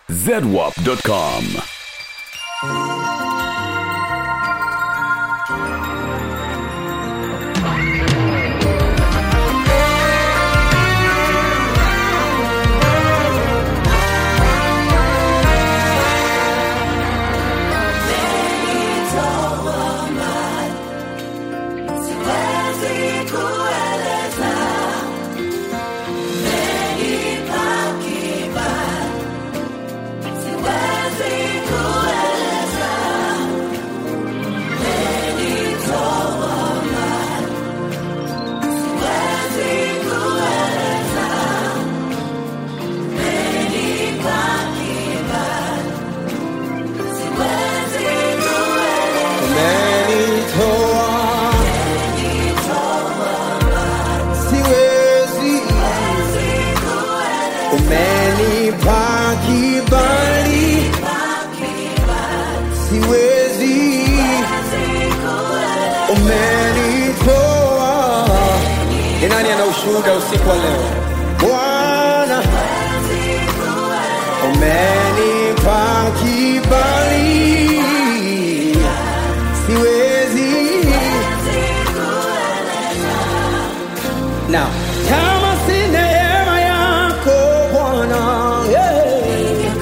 zedwap.com. Umenitoa, siwezi, umenipa kibali, siwezi, umenitoa. Ni nani ana ushuhuda usiku wa leo? Bwana, umenipa kibali, siwezi Now, kama si neema yako Bwana, yeah.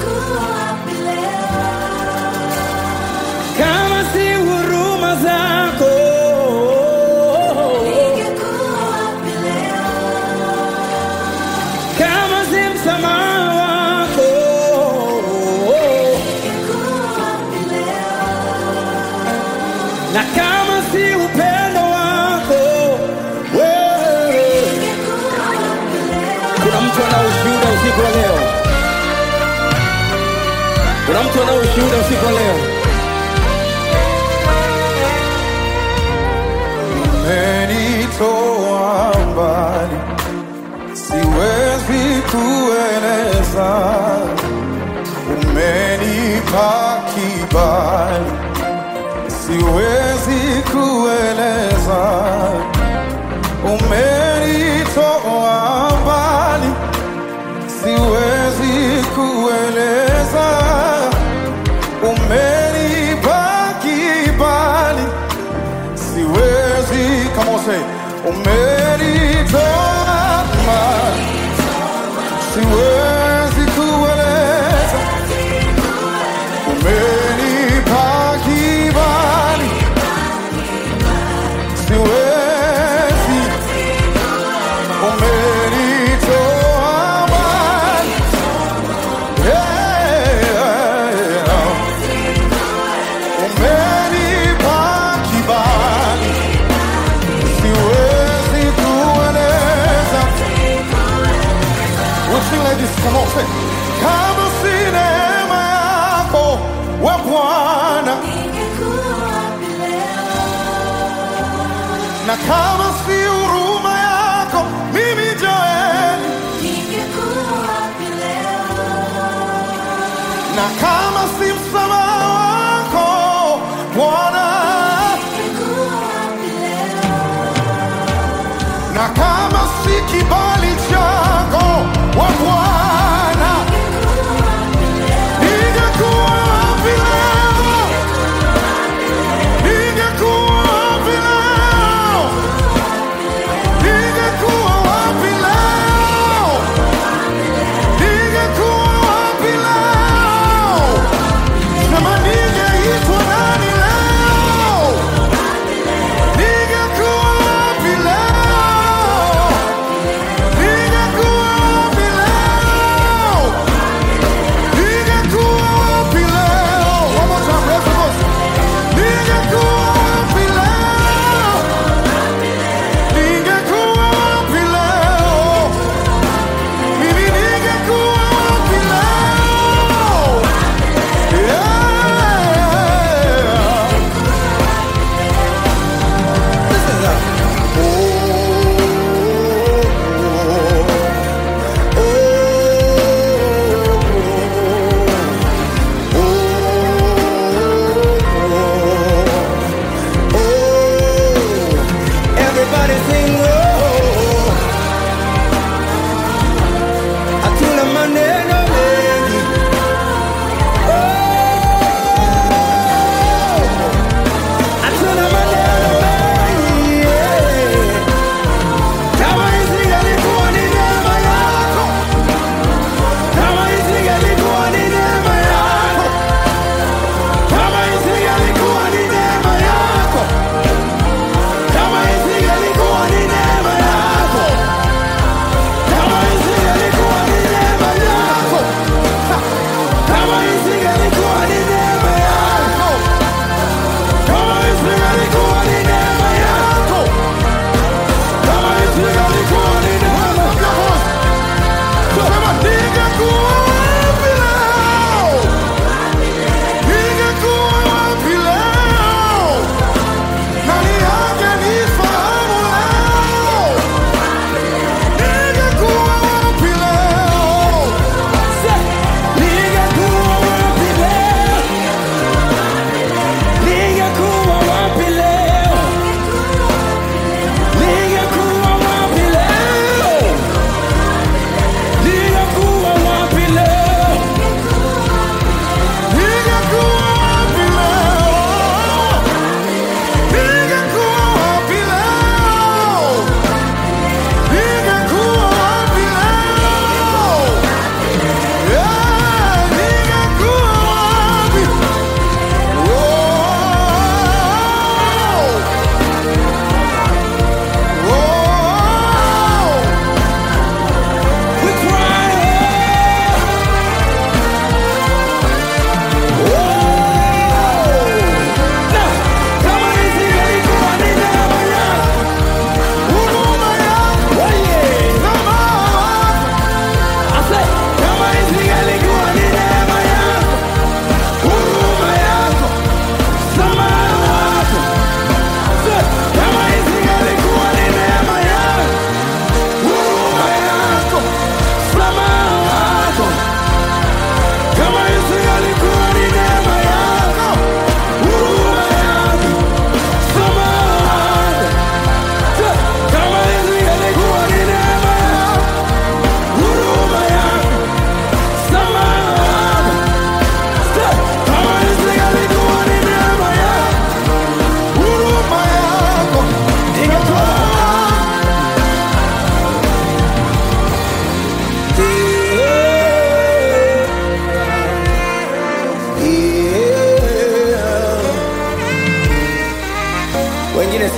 kama si huruma zako, kama si msamaha wako, na kama si upendo wako wewe. Kuna mtu ana ushuhuda usiku wa leo? Kuna mtu ana ushuhuda usiku wa leo? umenitoa mbali, siwezi kueleza. Umenipa kibali, siwezi kueleza. Umenitoa mbali, siwezi kueleza. Umenipa kibali siwezi come on say umenitoa mbali, siwezi kueleza umenipa kibali siwezi umenitoa mbali yeah. umenipa kibali siwezi kueleza We'll sing like this, come on, say. Kama si neema yako we Bwana, na kama si huruma yako mimi Joeli, na kama si msamaha wako Bwana, na kama si kibali chako we Bwana, ningekuwa wapi leo? Ningekuwa wapi leo? Ningekuwa wapi leo? Ningekuwa wapi leo?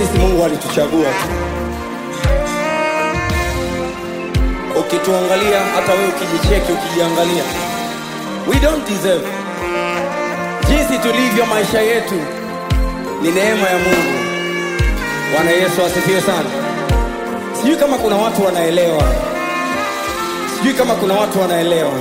sisi Mungu alituchagua tu. Ukituangalia hata wewe ukijicheki, ukijiangalia, we don't deserve. Jinsi tulivyo maisha yetu ni neema ya Mungu. Bwana Yesu asifiwe sana. Sijui kama kuna watu wanaelewa, sijui kama kuna watu wanaelewa.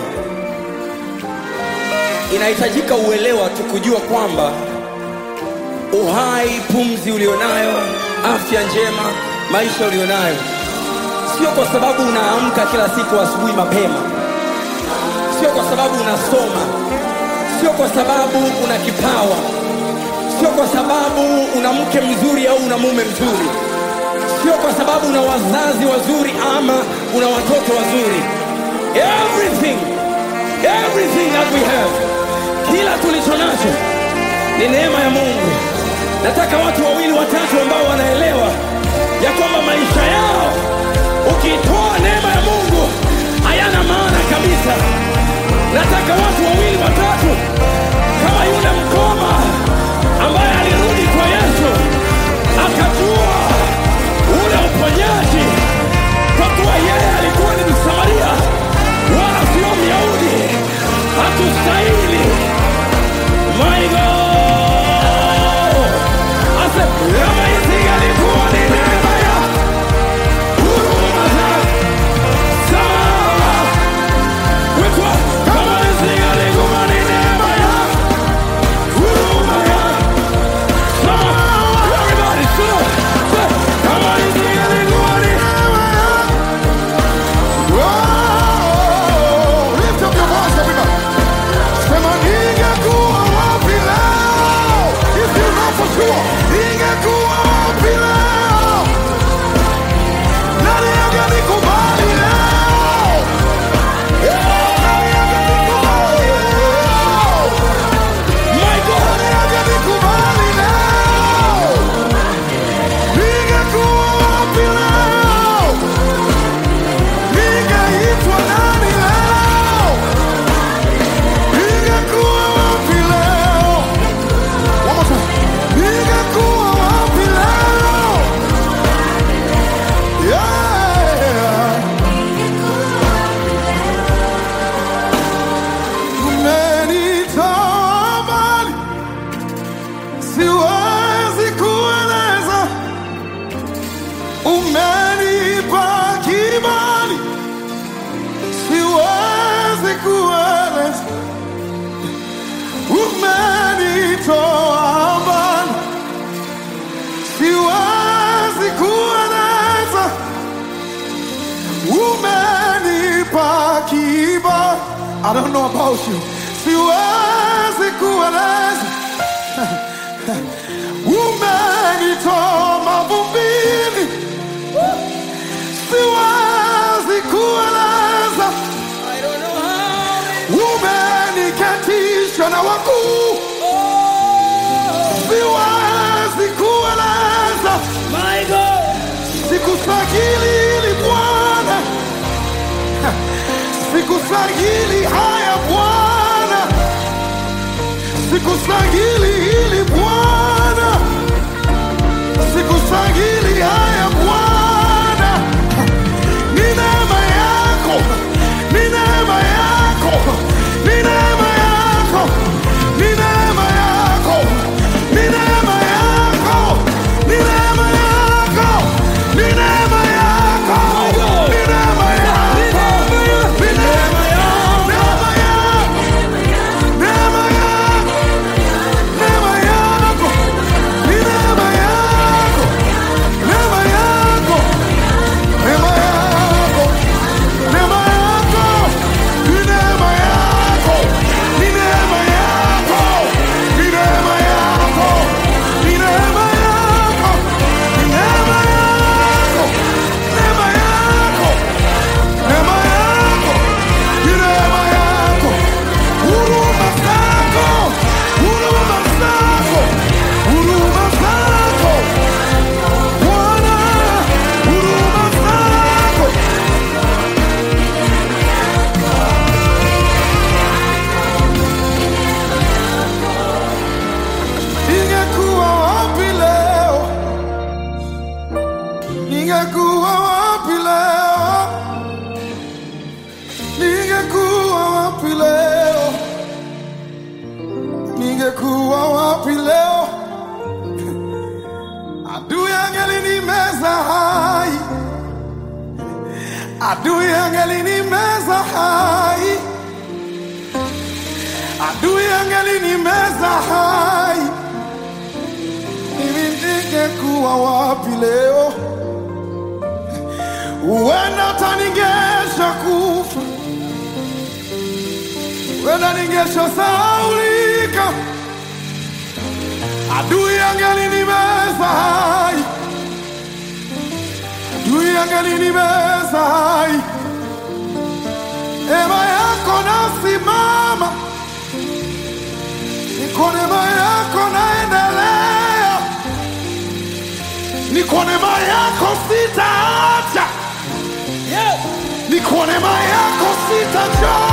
Inahitajika uelewa tu kujua kwamba uhai, pumzi ulionayo, afya njema, maisha ulionayo, sio kwa sababu unaamka kila siku asubuhi mapema, sio kwa sababu unasoma, sio kwa sababu una kipawa, sio kwa sababu una mke mzuri au una mume mzuri, sio kwa sababu una wazazi wazuri ama una watoto wazuri. Everything, everything that we have, kila tulicho nacho ni neema ya Mungu. Nataka watu wawili watatu ambao wanaelewa ya kwamba maisha yao ukitoa neema ya Mungu hayana maana kabisa. Nataka watu wawili watatu kama yule mkoma ambaye alirudi kwa Yesu akajua ule uponyaji, kwa kuwa yeye alikuwa ni Msamaria wala sio Myahudi, hatustahili My God! Ase, kama isingelikuwa ni neema ya huruma zake, sawa. Witwa, kama isingelikuwa ni neema ya huruma yake, sawa. Everybody, sit up. Say, kama isingelikuwa ni neema ya Oh, lift up your voice, everybody. Sema ningekuwa wapi leo? If you know for sure, ningekuwa wapi leo? Nani angenikubali leo? Eh, nani angenikubali leo? My God! Nani angenikubali leo? Ningekuwa wapi leo? Ningeitwa nani leo? Ningekuwa wapi leo? One more time. Ningekuwa wapi leo? Yeah. Umenitoa mbali, siwezi kueleza. Umenipa kibali, siwezi kueleza. Umenitoa mbali, siwezi kueleza. Umenipa kibali. I don't know about you. Siwezi kueleza. Umenitoa mavumbini. Siwezi kueleza. I don't know how. Umeniketisha na wakuu. Siwezi kueleza. My God! Sikustahili hili Bwana, sikustahili haya Bwana, sikustahili hili Bwana, sikustahili haya Bwana. Ni neema yako, ni neema yako, ni neema yako, ni neema yako, ni neema yako, ni neema yako, ni neema yako, ni neema yako, ni neema yako, neema yako, neema yako, neema yako, ni neema yako, neema wapi leo? Ningekuwa wapi leo? Adui angelinimeza hai, adui angelinimeza hai, adui angelinimeza hai. Mimi ningekuwa wapi leo? Huenda hata ningesha kufa, huenda ningesha sahaulika, adui angelinimeza hai, adui angelinimeza hai. Neema yako nasimama, ni kwa neema yako naendelea, ni kwa neema yako sitaacha Yes. ni kwa neema yako sitachoka.